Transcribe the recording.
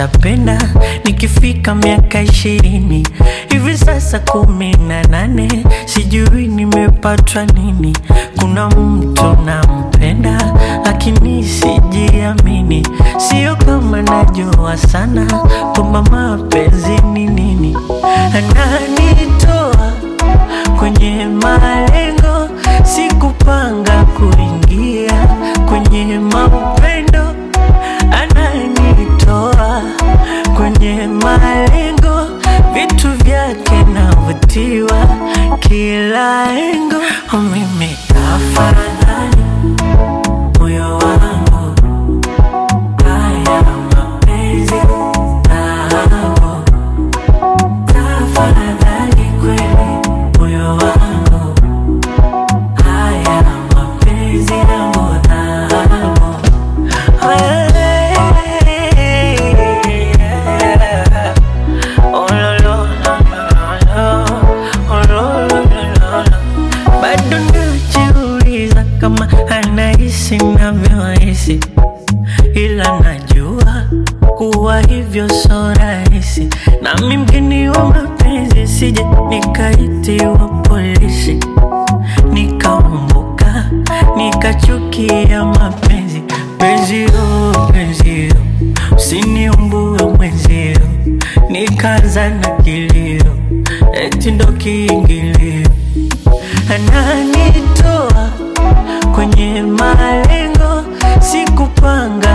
nitapenda nikifika miaka ishirini hivi sasa kumi na nane sijui nimepatwa nini kuna mtu nampenda lakini sijiamini sio kama najua sana kwamba mapenzi ni nini ananitoa kwenye malengo sikupanga kuingia kwenye maupendo ananitoa kwenye malengo vitu vyake navutiwa kila engo mimi afadhali moyo wangu haya mapenzi nao tafadhali kweli moyo wangu haya mapenzi yangu nao bado najiuliza kama anahisi navyohisi ila najua kuwa hivyo so rahisi nami mgeni wa mapenzi sije nikaitiwa polisi nikaumbuka nikachukia mapenzi penzio penzio usiniumbue mwenzio nikaanza na kilio eti ndo kiingilio ananitoa kwenye malengo sikupanga